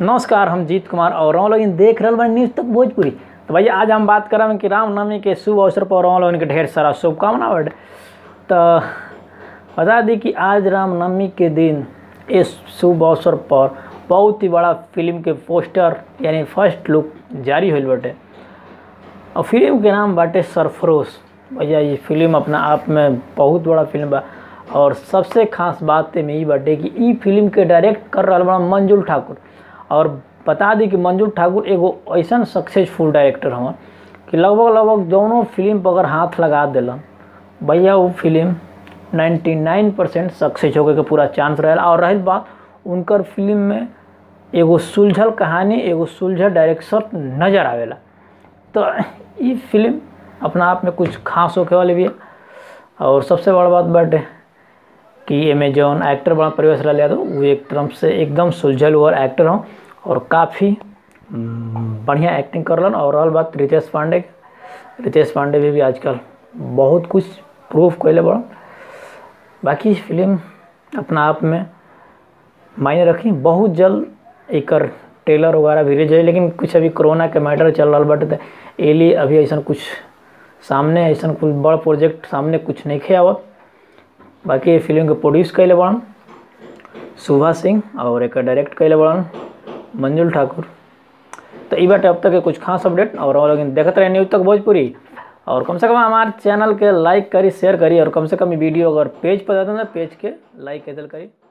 नमस्कार हम जीत कुमार और हम लोग देख रहल बानी न्यूज़ तक भोजपुरी तो भैया आज हम बात करब कि रामनवमी के शुभ अवसर पर हम लोगन के ढेर सारा शुभकामना बाटे तो बता दी कि आज रामनवमी के दिन इस शुभ अवसर पर बहुत ही बड़ा फिल्म के पोस्टर यानी फर्स्ट लुक जारी होल बाटे और फिल्म के नाम बाटे सरफरोश भैया ये फिल्म अपना आप में बहुत बड़ा फिल्म बा और सबसे खास बात में ई बाटे कि ई फिल्म के डायरेक्ट कर रहा बड़ा मंजुल ठाकुर और बता दी कि मंजुल ठाकुर एगो ऐसा सक्सेसफुल डायरेक्टर हवन कि लगभग लगभग दोनों फिल्म पर अगर हाथ लगा दिलन भैया वो फिल्म 99 परसेंट सक्सेस होके के पूरा चांस रहल और रही बात उनकर फिल्म में एगो सुलझल कहानी एगो सुलझल डायरेक्शन नज़र आवेला तो ये फिल्म अपना आप में कुछ खास होके वाली भी है और सबसे बड़ा बात बाटे कि एमे जौन एक्टर बड़ा परिवेश रहा तो वो एक तरफ से एकदम सुलझल हुआ एक्टर हों और काफ़ी बढ़िया एक्टिंग करलन और रहल बात रितेश पांडे के रितेश पांडे भी, भी आजकल बहुत कुछ प्रूफ कैले बड़ा बाकी फिल्म अपना आप में मायने रखी बहुत जल्द एक ट्रेलर वगैरह भी रिलीज है लेकिन कुछ अभी कोरोना के मैटर चल रहा बाटे तो ए लिए अभी ऐसा कुछ सामने ऐसा कुछ बड़ा प्रोजेक्ट सामने कुछ नहीं खे आवत बाकी ये फिल्म के प्रोड्यूस कैले बड़न सुभा सिंह और एक डायरेक्ट कैले बड़न मंजुल ठाकुर तो ई बाटे अब तक के कुछ खास अपडेट और हम लोग देखते रहे न्यूज़ तक भोजपुरी और कम से कम हमारे चैनल के लाइक करी शेयर करी और कम से कम वीडियो अगर पेज पर जाते हैं पेज के लाइक कैसे करी